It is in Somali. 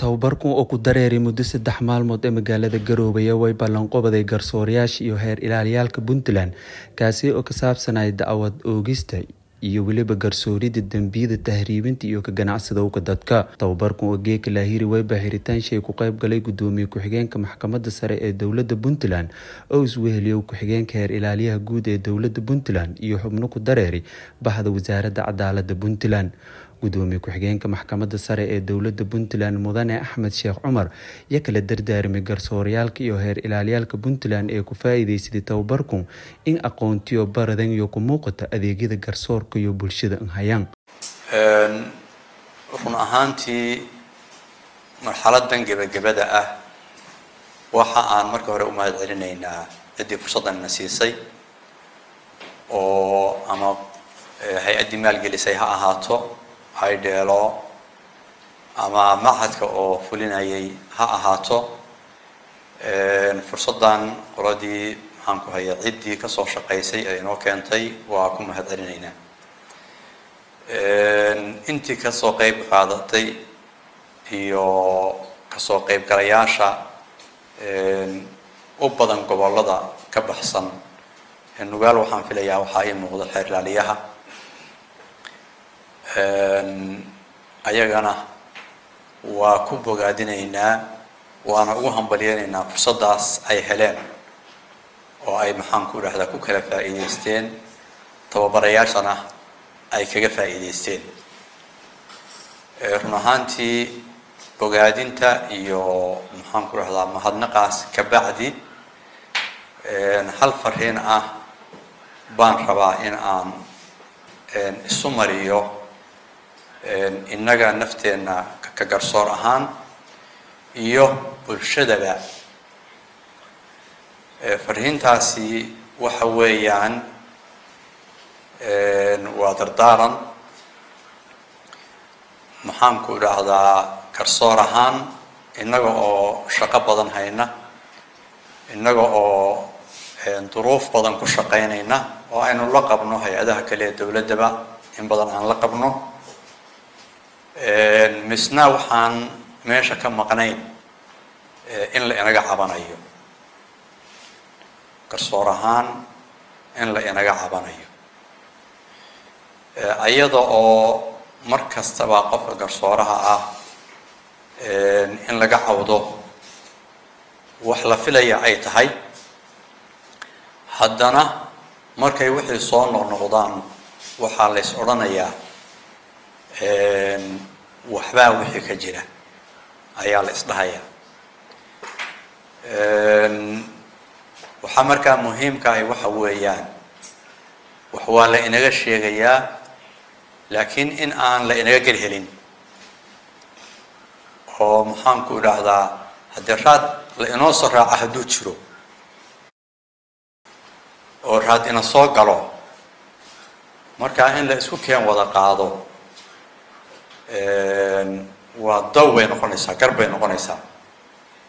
tababarkan oo ku dareeray muddo saddex maalmood ee magaalada garoobaya way ballanqobaday garsoorayaasha iyo heer ilaaliyaalka puntland kaasi oo ka saabsanaya dacwad oogista iyo weliba garsooridda dembiyada tahriibinta iyo ka ganacsadowga dadka tababarkan oo geeka laahiri wayba xiritaanshii ku qayb galay gudoomiye ku-xigeenka maxkamadda sare ee dowladda puntland oo isweheliyow ku-xigeenka heer ilaaliyaha guud ee dowladda puntland iyo xubno ku dareeray baxda wasaaradda cadaalada puntland gudoomiye ku-xigeenka maxkamadda sare ee dowladda puntland mudane axmed sheekh cumar iyo kala dardaarmay garsoorayaalka iyo heer ilaaliyaalka puntland ee ku faa-iideysaday tababarku in aqoontiyo baradan iyo ku muuqata adeegyada garsoorka iyo bulshada hayaan run ahaantii marxaladan gebagabada ah waxa aan marka hore u mahad celinaynaa ciddii fursaddan na siisay oo ama hay-addii maalgelisay ha ahaato haydheelo ama machadka oo fulinayay ha ahaato fursaddan qoladii maxaan ku haya ciddii kasoo shaqaysay ee inoo keentay waa ku mahad celinaynaa intii kasoo qeyb qaadatay iyo kasoo qeybgalayaasha u badan gobollada ka baxsan nugaal waxaan filayaa waxaa ii muuqda xeer ilaaliyaha ayagana waa ku bogaadinaynaa waana ugu hambalyeynaynaa fursaddaas ay heleen oo ay maxaan ku dhahdaa ku kala faa'iideysteen tababarayaashana ay kaga faa'iideysteen run ahaantii bogaadinta iyo maxaan ku dhahdaa mahadnaqaas kabacdi hal fariin ah baan rabaa in aan isu mariyo innaga nafteenna ka garsoor ahaan iyo bulshadaba fariintaasi waxa weeyaan waa dardaaran maxaan ku idhaahdaa garsoor ahaan innaga oo shaqo badan hayna innaga oo duruuf badan ku shaqaynayna oo aynu la qabno hay-adaha kale ee dowladdaba in badan aan la qabno misna waxaan meesha ka maqnayn in la inaga cabanayo garsoor ahaan in la inaga cabanayo iyada oo mar kastaba qofka garsooraha ah in laga cawdo wax la filaya ay tahay haddana markay wixii soo noqnoqdaan waxaa la ys odhanayaa waxbaa wixii ka jira ayaa la isdhahayaa waxaa markaa muhiimka ahi waxa weeyaan wax waa la inaga sheegayaa laakiin in aan la inaga gel helin oo maxaan ku idhaahdaa haddii raad la inoo soo raaca hadduu jiro oo raad ina soo galo markaa in la isku keen wada qaado waa daw bay noqonaysaa gar bay noqonaysaa